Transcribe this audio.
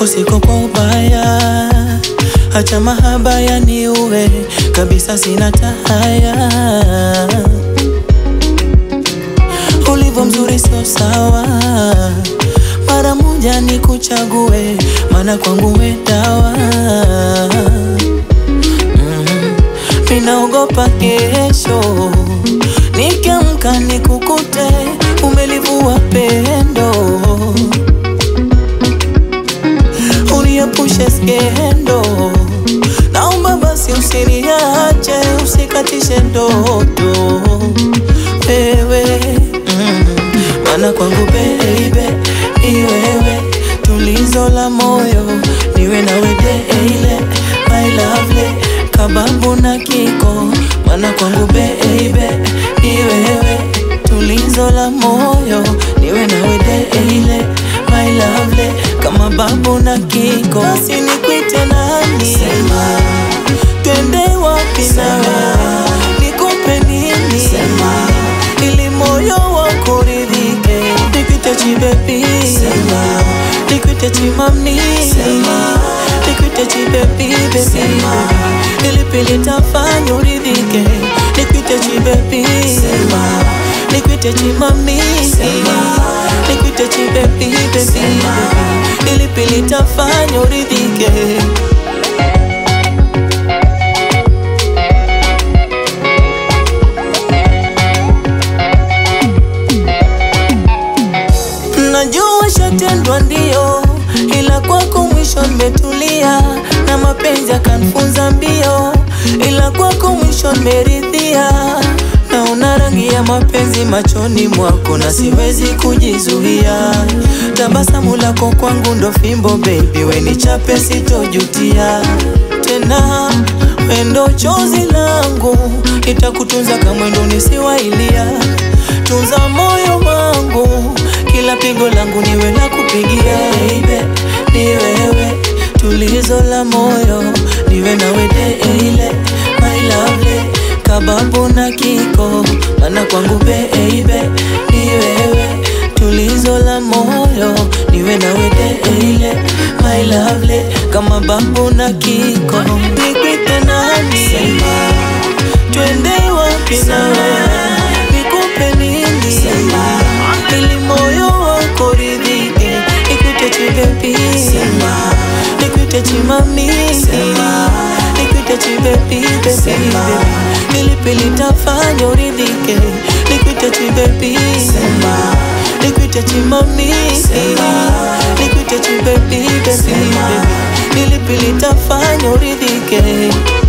usiko kwa ubaya, acha mahaba yaniue kabisa, sina tahaya. Ulivyo mzuri sio sawa, mara moja nikuchague, maana kwangu we dawa. Ninaogopa kesho nikiamka nikukute umelivua pendo, uniepushe skendo. Naomba basi usiniache, usikatishe ndoto wewe, mm. maana kwangu baby ni wewe, tulizo la moyo, niwe nawe daily my lovely kababu na kiko, maana kwangu baby ni wewe, tulizo la moyo, niwe nawe daily my lovely kama babu na kiko, basi nikwite nani? Sema twende wapi nawe, nikupe nini? Sema ili moyo wako ridhike, nikwite chibebi, sema nikwite chimamni, sema nikwite chibebi, bebi ili pili tafanya uridhike, nikwite chibebi, sema nikwite chimamni, sema nikwite chibebi, bebi ili pili tafanya uridhike. Najua shatendwa ndio, ila kwako mwisho nimetulia, na mapenzi akanfunza mbio, ila kwako mwisho nimeridhia. Naona rangi ya mapenzi machoni mwako na siwezi kujizuia. Tabasamu lako kwangu ndo fimbo baby, we nichape sitojutia tena. Wendo chozi langu itakutunza kamwendo nisiwailia. Tunza moyo wangu kila pigo langu niwe la kupigia baby, ni wewe tulizo la moyo, niwe nawe daily my lovely kababu na kiko, maana kwangu baby ni wewe tulizo la moyo, niwe nawe daily my lovely kama babu na kiko, nikwite nani? Sema twende wapi nawe, nikupe nini? Sema ili moyo wako ridhike, nikwite chibebi, sema nikwite chimami, sema nikwite chibebi, bebi ili pili tafanya uridhike, nikwite chibebi, sema nikwite chimami, sema nikwite chibebi, bebi ili pili tafanya uridhike.